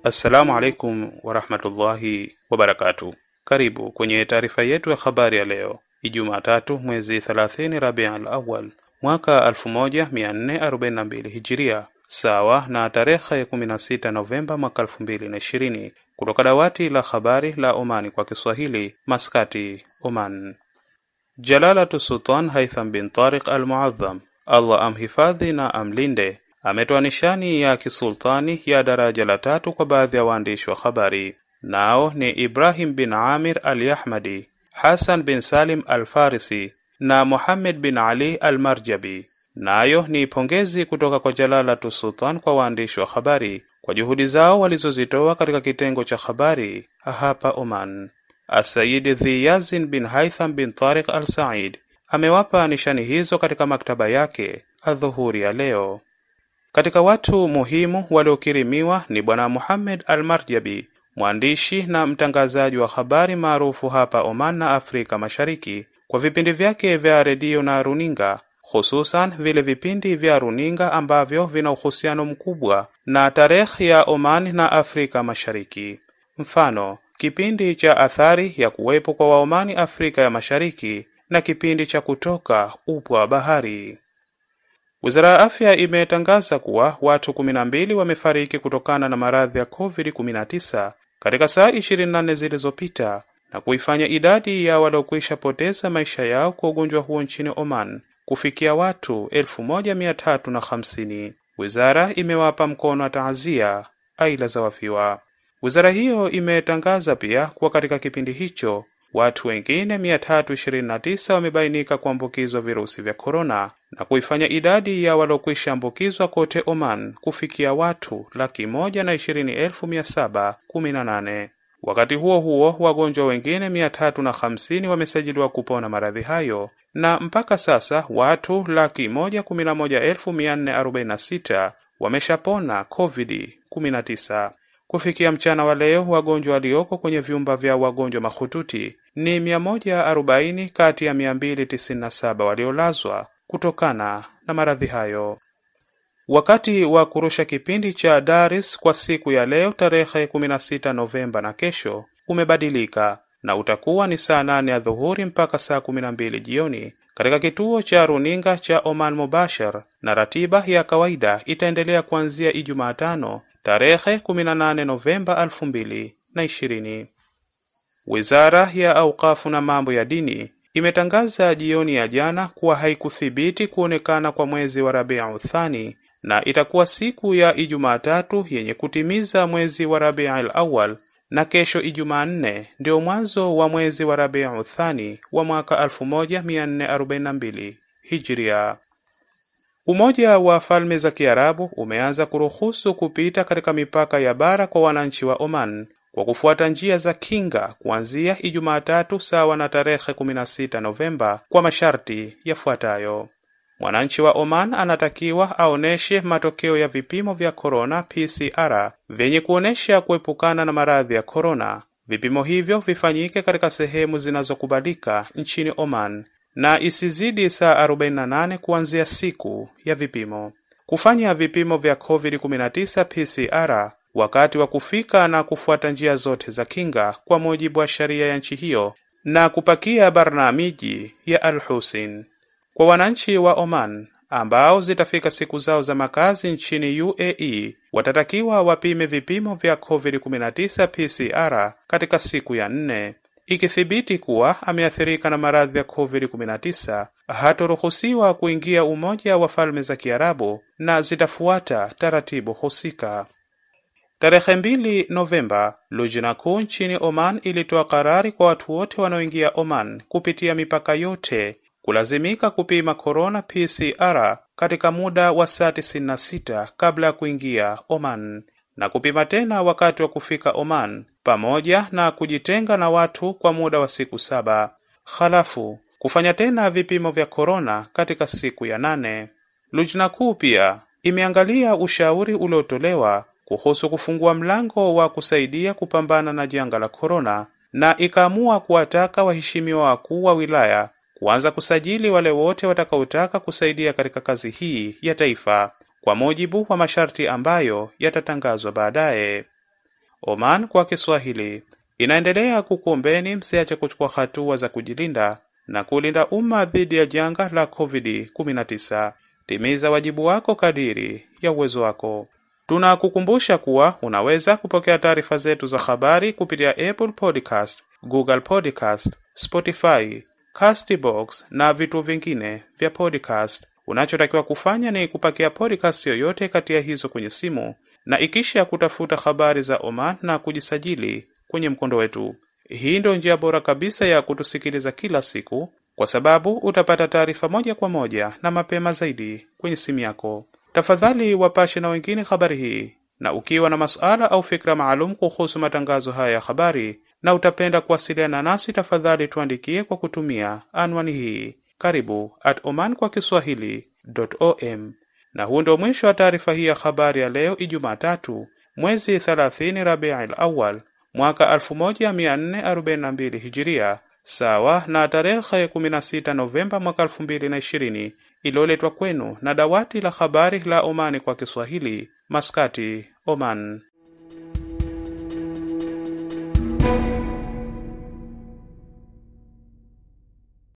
Assalamu alaikum warahmatullahi wabarakatu. Karibu kwenye taarifa yetu ya habari ya leo Ijumaa tatu mwezi 30 Rabiul Awwal mwaka 1442 Hijiria, sawa na tarehe 16 Novemba mwaka 2020, kutoka dawati la habari la Omani kwa Kiswahili, Maskati, Oman. Jalalatu Sultan Haitham bin Tariq Al-Muadham, Allah amhifadhi na amlinde, ametoa nishani ya kisultani ya daraja la tatu kwa baadhi ya waandishi wa habari. Nao ni Ibrahim bin Amir Al-Yahmadi, Hasan bin Salim Al-Farisi na Muhammad bin Ali Al-Marjabi. Nayo ni pongezi kutoka kwa Jalalatu Sultan kwa waandishi wa habari kwa juhudi zao walizozitoa katika kitengo cha habari hapa Oman. Asayid Dhiyazin bin Haitham bin Tariq Al Said amewapa nishani hizo katika maktaba yake adhuhuri ya leo. Katika watu muhimu waliokirimiwa ni Bwana Muhammad Al Marjabi, mwandishi na mtangazaji wa habari maarufu hapa Oman na Afrika Mashariki kwa vipindi vyake vya redio na runinga, hususan vile vipindi vya runinga ambavyo vina uhusiano mkubwa na tarehe ya Oman na Afrika Mashariki. Mfano, kipindi cha athari ya kuwepo kwa Waomani Afrika ya Mashariki na kipindi cha kutoka upwa wa bahari. Wizara ya Afya imetangaza kuwa watu 12 wamefariki kutokana na maradhi ya COVID-19 katika saa 24 zilizopita na kuifanya idadi ya waliokwisha poteza maisha yao kwa ugonjwa huo nchini Oman kufikia watu 1350. Wizara imewapa mkono wa taazia aila za wafiwa. Wizara hiyo imetangaza pia kuwa katika kipindi hicho watu wengine 329 wamebainika kuambukizwa virusi vya korona na kuifanya idadi ya waliokwisha ambukizwa kote Oman kufikia watu laki moja na ishirini elfu mia saba kumi na nane. Wakati huo huo, wagonjwa wengine 350 wamesajiliwa kupona maradhi hayo na mpaka sasa watu laki moja kumi na moja elfu mia nne arobaini na sita wameshapona COVID-19. Kufikia mchana wa leo wagonjwa walioko kwenye vyumba vya wagonjwa mahututi ni 140 kati ya 297 waliolazwa kutokana na maradhi hayo. Wakati wa kurusha kipindi cha Daris kwa siku ya leo tarehe 16 Novemba na kesho umebadilika na utakuwa ni saa 8 ya dhuhuri mpaka saa 12 jioni katika kituo cha runinga cha Oman Mubashar, na ratiba ya kawaida itaendelea kuanzia Ijumaa tano tarehe 18 Novemba 2020. Wizara ya Aukafu na mambo ya dini imetangaza jioni ya jana kuwa haikuthibiti kuonekana kwa mwezi wa Rabiu Thani na itakuwa siku ya Ijumaa tatu yenye kutimiza mwezi wa Rabiul Awwal na kesho Ijumaa nne ndio mwanzo wa mwezi wa Rabiu Thani wa mwaka 1442 Hijria. Umoja wa Falme za Kiarabu umeanza kuruhusu kupita katika mipaka ya bara kwa wananchi wa Oman kwa kufuata njia za kinga kuanzia Ijumaa tatu sawa na tarehe 16 Novemba kwa masharti yafuatayo. Mwananchi wa Oman anatakiwa aoneshe matokeo ya vipimo vya korona PCR vyenye kuonesha kuepukana na maradhi ya korona. Vipimo hivyo vifanyike katika sehemu zinazokubalika nchini Oman na isizidi saa 48 kuanzia siku ya vipimo. Kufanya vipimo vya COVID-19 PCR wakati wa kufika na kufuata njia zote za kinga kwa mujibu wa sheria ya nchi hiyo na kupakia barnamiji ya Al-Husin. Kwa wananchi wa Oman ambao zitafika siku zao za makazi nchini UAE watatakiwa wapime vipimo vya COVID-19 PCR katika siku ya nne. Ikithibiti kuwa ameathirika na maradhi ya COVID-19 hatoruhusiwa kuingia Umoja wa Falme za Kiarabu na zitafuata taratibu husika. Tarehe mbili Novemba, Lujna kuu nchini Oman ilitoa karari kwa watu wote wanaoingia Oman kupitia mipaka yote kulazimika kupima corona PCR katika muda wa saa 96 kabla ya kuingia Oman na kupima tena wakati wa kufika Oman pamoja na kujitenga na watu kwa muda wa siku saba. Halafu kufanya tena vipimo vya korona katika siku ya nane. Lujna kuu pia imeangalia ushauri uliotolewa kuhusu kufungua mlango wa kusaidia kupambana na janga la korona na ikaamua kuwataka waheshimiwa wakuu wa wilaya kuanza kusajili wale wote watakaotaka kusaidia katika kazi hii ya taifa kwa mujibu wa masharti ambayo yatatangazwa baadaye. Oman kwa Kiswahili inaendelea kukuombeni msiache kuchukua hatua za kujilinda na kulinda umma dhidi ya janga la COVID-19. Timiza wajibu wako kadiri ya uwezo wako. Tunakukumbusha kuwa unaweza kupokea taarifa zetu za habari kupitia Apple Podcast, Google Podcast, Spotify, Castbox na vituo vingine vya podcast. Unachotakiwa kufanya ni kupakia podcast yoyote kati ya hizo kwenye simu na ikisha kutafuta habari za Oman na kujisajili kwenye mkondo wetu. Hii ndio njia bora kabisa ya kutusikiliza kila siku, kwa sababu utapata taarifa moja kwa moja na mapema zaidi kwenye simu yako. Tafadhali wapashe na wengine habari hii, na ukiwa na masuala au fikra maalum kuhusu matangazo haya ya habari na utapenda kuwasiliana nasi, tafadhali tuandikie kwa kutumia anwani hii karibu at oman kwa kiswahili.om. Na huu ndio mwisho wa taarifa hii ya habari ya leo Ijumaa tatu mwezi 30 Rabiul Awal mwaka 1442 Hijiria, sawa na tarehe 16 Novemba mwaka 2020, iliyoletwa kwenu na dawati la habari la Omani kwa Kiswahili, Maskati, Oman.